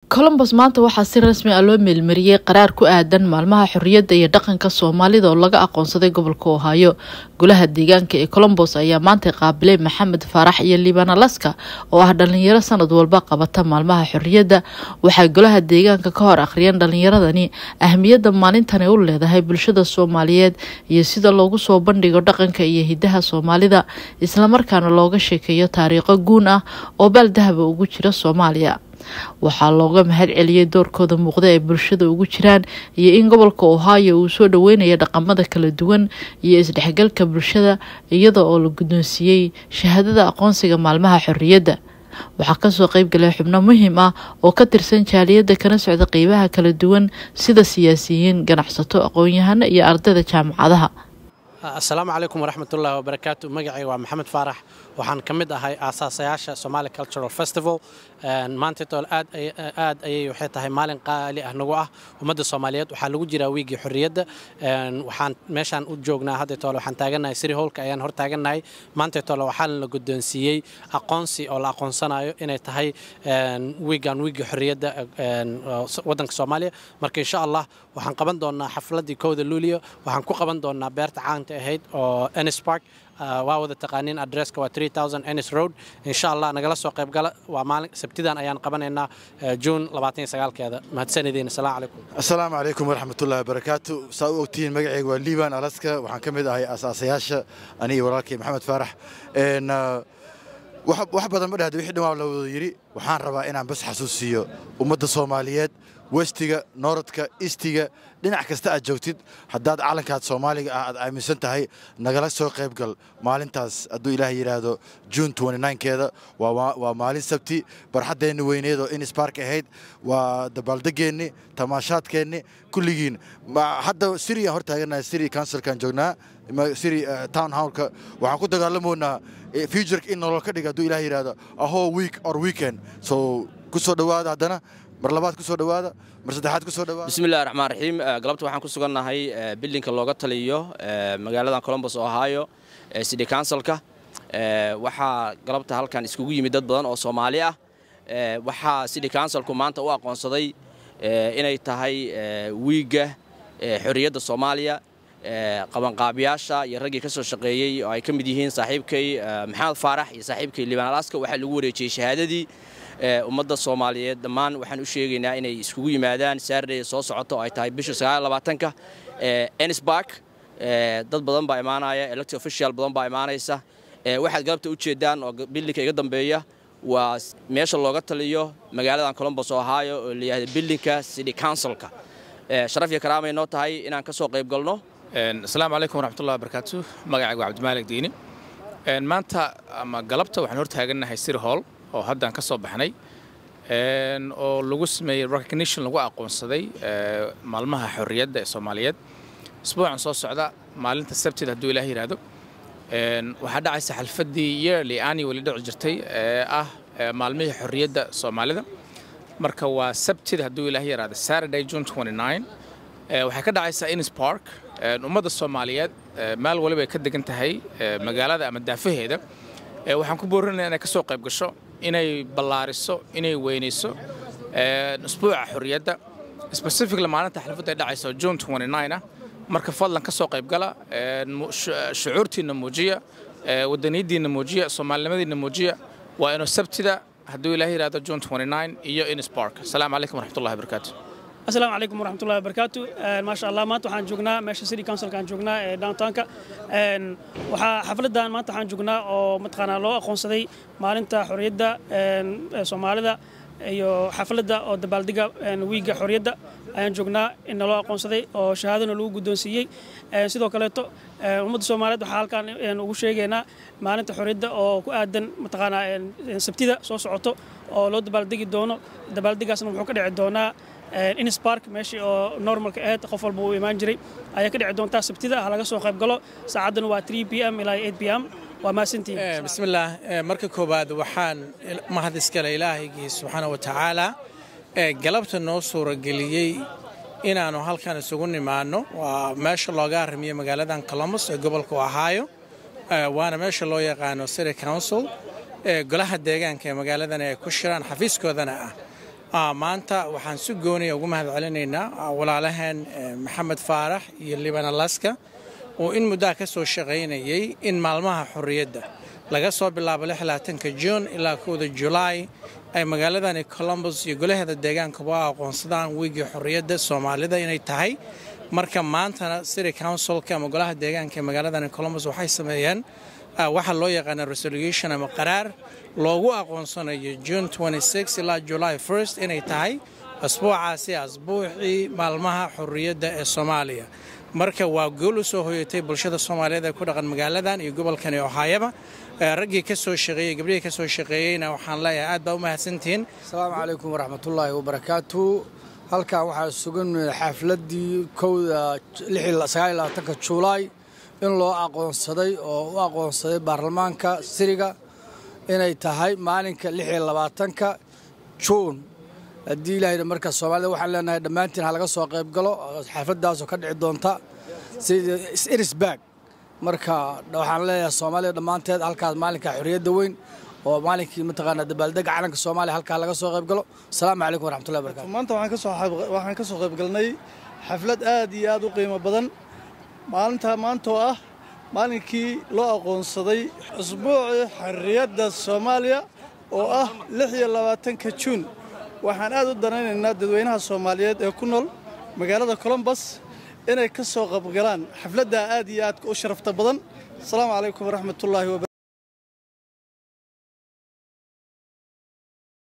colombos maanta waxaa si rasmi ah loo meelmariyey qaraar ku aadan maalmaha xorriyadda iyo dhaqanka soomaalida oo laga aqoonsaday gobolka ohaayo golaha deegaanka ee colombos ayaa maanta qaabilay maxamed faarax iyo liibaan alaska oo ah dhalinyaro sanad walba qabata maalmaha xorriyadda waxay golaha deegaanka ka hor akhriyeen dhalinyaradani ahmiyadda maalintani u leedahay bulshada soomaaliyeed iyo sida loogu soo bandhigo dhaqanka iyo hidaha soomaalida islamarkaana looga sheekeeyo taariikho guun ah oo baaldahaba ugu jira soomaaliya waxaa looga mahad celiyey doorkooda muuqda ee bulshada ugu jiraan iyo in gobolka ohio uu soo dhaweynaya dhaqamada kala duwan iyo isdhexgalka bulshada iyada oo la guddoonsiiyey shahaadada aqoonsiga maalmaha xorriyadda waxaa kasoo qeybgalay xubno muhiim ah oo ka tirsan jaaliyadda kana socda qeybaha kala duwan sida siyaasiyiin ganacsato aqoon-yahano iyo ardayda jaamacadaha asalaamu calaykum waraxmatullaahi wabarakaatu magacayga waa maxamed faarax waxaan ka mid ahay aasaasayaasha somali cultural festival maantaitool aad aad ayay waxay tahay maalin qaali ah nagu ah ummadda soomaaliyeed waxaa lagu jiraa wiigii xorriyadda waxaan meeshaan u joognaa haddaytoole waxaan taagannahay siri howlka ayaan hor taagannahay maantaytoole waxaa la guddoonsiiyey aqoonsi oo la aqoonsanayo inay tahay wiigan wiigii xorriyadda waddanka soomaaliya marka insha allah waxaan qaban doonaa xafladdii kowda luuliyo waxaan ku qaban doonaa beerta caanta ahayd oo ennis park waa wada taqaaniin adresska waa ennis road insha allah nagala soo qaybgala waa maalin sabtidan ayaan qabanaynaa juun keeda mahadsanidin asalaamu calaykum assalaamu calaykum waraxmatullahi wabarakaatu saa u ogtihiin magacayga waa liibaan alaska waxaan ka mid ahay asaasayaasha aniga walaalkay maxamed faarax wax badan ma dhahda wixii dhan waa la wada yidhi waxaan rabaa inaan bas xasuusiiyo ummadda soomaaliyeed westiga nooradka istiga dhinac kasta aad joogtid haddaad calankaad soomaaliga ah aad aaminsan tahay nagala soo qaybgal maalintaas hadduu ilaah yidhaahdo juun keeda waa maalin sabti barxaddeenni weyneed oo inisbark ahayd waa dabaaldegeenni tamaashaadkeenni kulligiin hadda siriyan hor taagannahay siri counsilkaan joognaa siri town howlka waxaan ku dagaalamoynaa futureka in nolol ka dhiga hadduu ilaah yidhaahdo ahoo week or weekend so ku soo dhowaada haddana mar labaad ku soo dhowaada mar saddexaad ku soo dhowaada bismillahi raxmaan raxiim galabta waxaan ku sugannahay bildinka looga taliyo magaaladan colombos ohio city councilka waxaa galabta halkan iskugu yimid dad badan oo soomaali ah waxaa city councilku maanta u aqoonsaday inay tahay wiigga xorriyadda soomaaliya qabanqaabiyaasha iyo raggii ka soo shaqeeyey oo ay ka mid yihiin saaxiibkay maxamed faarax iyo saaxiibkay liibaan alaska waxaa lagu wareejiyey shahaadadii ummadda soomaaliyeed dhammaan waxaan u sheegaynaa inay iskugu yimaadaan saarday soo socoto oo ay tahay bisha sagaalabaatanka ennisbark dad badan baa imaanaya elected official badan baa imaanaysa waxaad galabta u jeedaan oo bildinka iga dambeeya waa meesha looga taliyo magaaladan colombos ohio oo layihahda bildinka city councilka sharaf iyo karaamay noo tahay inaan ka soo qayb galno asalaamu calaykum waraxmatullahi wabarakaatu magacayga waa cabdimaalig diini maanta ama galabta waxaan hor taagannahay city hall oo haddaan ka soo baxnay oo lagu sameeyey recognition lagu aqoonsaday maalmaha xorriyadda ee soomaaliyeed isbuucan soo socda maalinta sabtida hadduu ilaah yidhaahdo waxaa dhacaysa xalfaddii yearly ani weli dhici jirtay ee ah maalmihii xorriyadda soomaalida marka waa sabtida hadduu ilaah yidhaahdo saturday june waxay ka dhacaysaa innis park ummadda soomaaliyeed meel waliba ay ka degan tahay magaalada ama daafaheeda waxaan ku boorinaya inay ka soo qayb gasho inay ballaariso inay weynayso usbuuca xorriyadda specifically maalinta xalfadda ay dhacayso june ah marka fadlan ka soo qaybgala shucuurtiinna muujiya wadaniyaddiinna muujiya soomaalinimadiinna muujiya waa inuu sabtida hadduu ilaah yidhahdo june iyo innis park asalaamu calaykum waraxmatullahi wabarakaatu asalaamu calaykum waraxmatullahi wabarakaatu maasha allah maanta waxaan joognaa meesha city councilkaan joognaa ee downtownka waxaa xafladdan maanta waxaan joognaa oo mataqaanaa loo aqoonsaday maalinta xorriyadda soomaalida iyo xafladda oo dabaaldega wiigga xorriyadda ayaan joognaa in naloo aqoonsaday oo shahaadana lagu guddoonsiiyey sidoo kaleeto ummadda soomaaliyeed waxaa halkaan ugu sheegaynaa maalinta xorriyadda oo ku aadan mataqaanaa sabtida soo socoto oo loo dabaaldegi doono dabaaldegaasna wuxuu ka dhici doonaa innisbark meeshii oo normalka ahayd qof walba uu imaan jiray ayaa ka dhici doontaa sabtida ah laga soo qayb galo saacaddana waa p m ilaa p m waa mahadsantihiin bismillaah marka koowaad waxaan mahad iskale ilaahaygii subxaana wa tacaala ee galabta noo suurageliyey inaannu halkan isugu nimaanno waa meesha looga arrimiyo magaaladan colombos ee gobolka ohio waana meesha loo yaqaano city council ee golaha deegaanka ee magaaladan ay ku shiraan xafiiskoodana ah maanta waxaan si gooniya ugu mahad celinaynaa walaalaheen maxamed faarax iyo liban alaska oo in muddaha ka soo shaqaynayay in maalmaha xorriyadda laga soo bilaabo ka juun ilaa kowda julaay ay magaaladani colombos iyo golaheeda deegaankuba u aqoonsadaan wiigii xorriyadda soomaalida inay tahay marka maantana city councilka ama golaha deegaanka ee magaaladani colombos waxay sameeyeen waxaa loo yaqaana resolution ama qaraar loogu aqoonsanayo june ilaa july st inay tahay asbuucaasi asbuucii maalmaha xorriyadda ee soomaaliya marka waa gool u soo hoyatay bulshada soomaaliyeed ee ku dhaqan magaaladan iyo gobolkani ohaayaba raggii ka soo shaqeeyey gabdhihii ka soo shaqeeyeyna waxaan leeyahay aad baa u mahadsantihiin asalaamu calaykum waraxmatullaahi wabarakaatu halkan waxaa sugan xafladdii kowda juulaay in loo aqoonsaday oo u aqoonsaday baarlamaanka siriga inay tahay maalinka ka juun haddii ilaahayna marka soomaalida waxaan leenahay dhammaantiin ha laga soo qayb galo xafladdaasoo ka dhici doonta sida irisbag marka waxaan leeyahay soomaalida dhammaanteed halkaas maalinka xorriyadda weyn oo maalinkii mataqaanaa dabaaldega calanka soomaaliya halkaa laga soo qayb galo asalaamu calaykum waraxmatullahi barakatu maanta waxaan ka soo qayb galnay xaflad aad iyo aad u qiimo badan maalinta maantoo ah maalinkii loo aqoonsaday usbuucii xorriyadda soomaaliya oo ah lix iyo labaatanka juun waxaan aad u danaynaynaa dadweynaha soomaaliyeed ee ku nool magaalada colombos inay ka soo qaybgalaan xafladdaa aad iyo aadka u sharafta badan asalaamu calaykum waraxmatullaahi